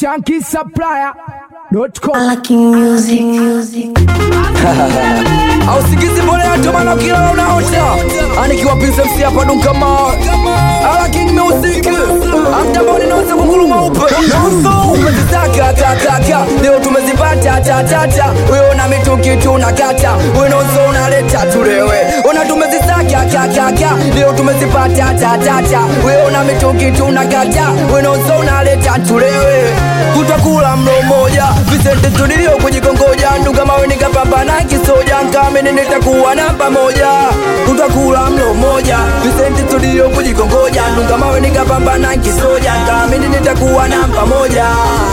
shankisupplier.com Lucky music, music. ausikizi mbona yatomana kila unaota anikiwa pinse msi hapa dunkama ala king music amtaboni naweza kunguruma upe nusu umezitaka kakaka leo tumezipata tatata wewe na mituki tunakata wenoso unaleta tulewe ona tumezisaka kakaka leo tumezipata tatata wewe na mituki tunakata wenoso unaleta tulewe kutakula mlo moja visente studio kujikongoja ndungamawe nikapambana kisoja nkamene nitakuwa namba moja tutakula mlo moja visente studio kujikongoja ndungamawe nikapambana kisoja nkamene nitakuwa namba moja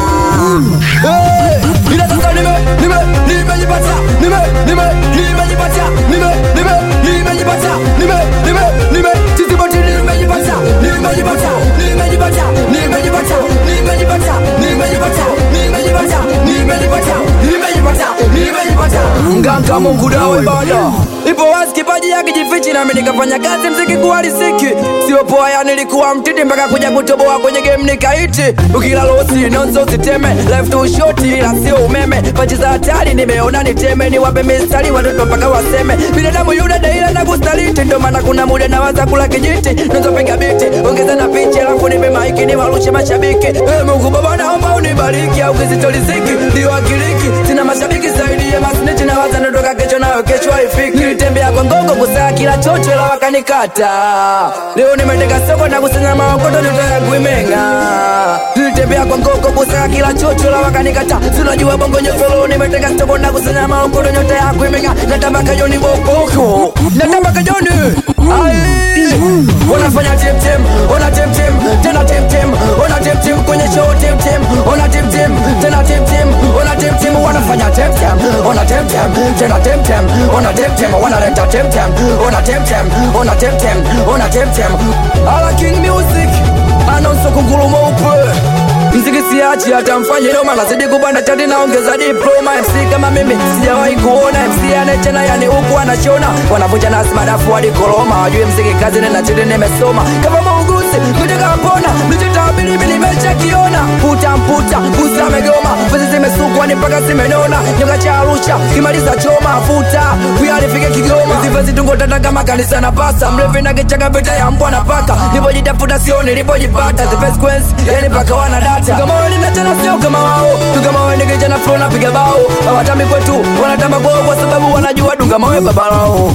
Hey! ila sasa nime nime nimejipata nime nime nimejipata nime nime nimejipata nime nime nime tiziboti nimejipata nimejipata nimejipata nimejipata nimejipata nimejipata nimejipata nimejipata nimejipata nimejipata nganga Mungu dawe bada ipo wazi kipaji yake jifichi nami nikafanya kazi mziki kuwa riziki sio poa ya nilikuwa mtiti mpaka kuja kutoboa kwenye game nikaiti ukila losi nonzo ziteme left to short ila sio umeme pachi za hatari nimeona niteme niwape mistari watoto mpaka waseme binadamu yule daila na kustaliti ndo maana kuna muda nawaza kula kijiti nazopiga biti ongeza na picha alafu nipe maiki niwarushe mashabiki hey, Mungu baba naomba unibariki au kizitoliziki ndio akiliki sina mashabiki zaidi ya masniti na waza ndotoka kesho nayo kesho haifiki nilitembea kwa ngongo kusaa kila chocho la wakanikata leo nimeteka soko na kusanya maokoto ndoto ya kuimenga nilitembea kwa ngongo kusaa kila chocho la wakanikata tunajua bongo nyofolo nimeteka soko na kusanya maokoto nyota ya kuimenga natambaka joni bokoko natambaka joni Ai, wanafanya temtem ona temtem tena temtem ona temtem kwenye show temtem ona temtem tena temtem ona temtem wanafanya temtem ona temtem tena temtem ona temtem wanaleta temtem ona temtem ona temtem ona temtem ala king music anonso kunguruma upe mziki siachi hata mfanye noma nazidi kupanda chati naongeza diploma mc kama mimi sijawahi kuona mc anachena yani huku anachona wanavunja nasi madafu hadi koloma wajue mziki kazi nena chini nimesoma kama muuguzi kutoka pona mlichotabiri mimi nimeshakiona puta mputa pusa amegoma pezi zimesukwa ni mpaka zimenona nyoka cha arusha kimaliza choma futa kuyalifike kigoma zifa zitungo tata kama kanisa na pasa mrefu na kichaka vita ya mbwa na paka nilipojitafuta sio nilipojipata the best queens yani paka wana data kama wewe ni tena sio kama wao tu kama wewe ni kijana flow na piga bao hawatami kwetu wanatamba kwao kwa sababu wanajua dunga mawe baba lao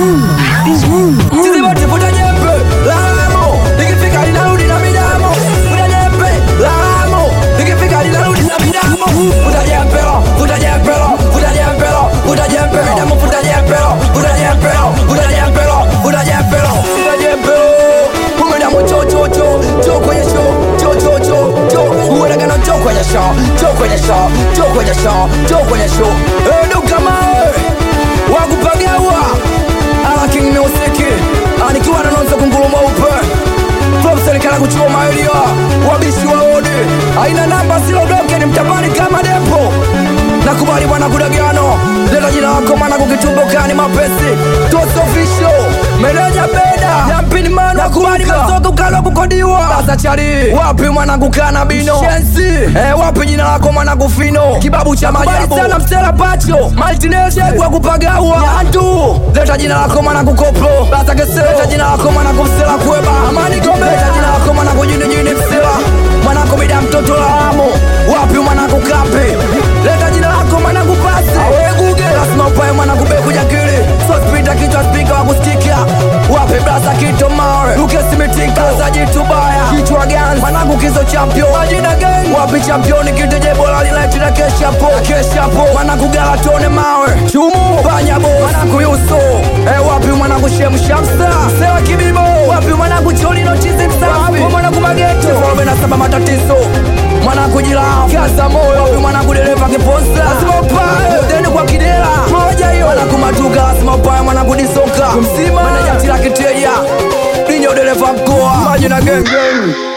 sisi wote futa jembe lamo nikifika linarudi na midamo futa jembe lamo nikifika linarudi na midamo futa jembe lo futa jembe lo futa jembe lo futa jembe midamo futa jembe lo futa jembe lo futa jembe lo futa jembe lo futa jembe lo Umedamu cho cho cho cho kwenye show cho cho cho cho uonekana cho kwenye show cho kwenye show cho kwenye show cho kwenye show eh duka mawe wakupagawa ala king music anikiwa na nonza kunguruma upe From serikali kuchoma elia wabishi waone aina namba silodoke ni mtabani kama depo nakubali bwana kudagano leta jina lako mana kukitumbukani mapesi tosofisho meneja beda yampini mana nakubali masoka ukalo kukodiwa sasa chari wapi mwana kukana bino shensi eh, wapi jina lako mwana kufino kibabu cha majabu sana msela pacho maltinez kwa kupagawa yantu leta jina lako mwana kukoplo sasa kese leta jina lako mwana kumsela kweba amani gombe leta jina lako mwana kujini jini msela mwana kubida mtoto la amo wapi mwana kukapi leta jina lako mwana kupasi aweguge lazima upae mwana kube kujakili sospita kichwa spika wakusikia wape brasa kito mawe ukesimitika za jitu baya kichwa gani mwanangu kizo champion majina gang wapi championi kiteje bola liletila keshapo keshapo mwanangu galatone mawe chumu banyabo mwanangu yuso eh wapi mwanangu shemshamsa sewa kibibo wapi mwanangu cholino chizi msafi mwanangu mageto forme na saba matatizo mwanangu jilao kaza moyo wapi mwanangu dereva kiponsa lazima upae udeni kwa kidela moja hiyo mwanangu matuka lazima upae mwanangu disoka mzima meneja tila kiteja ninyo dereva mkoa maji na gengeng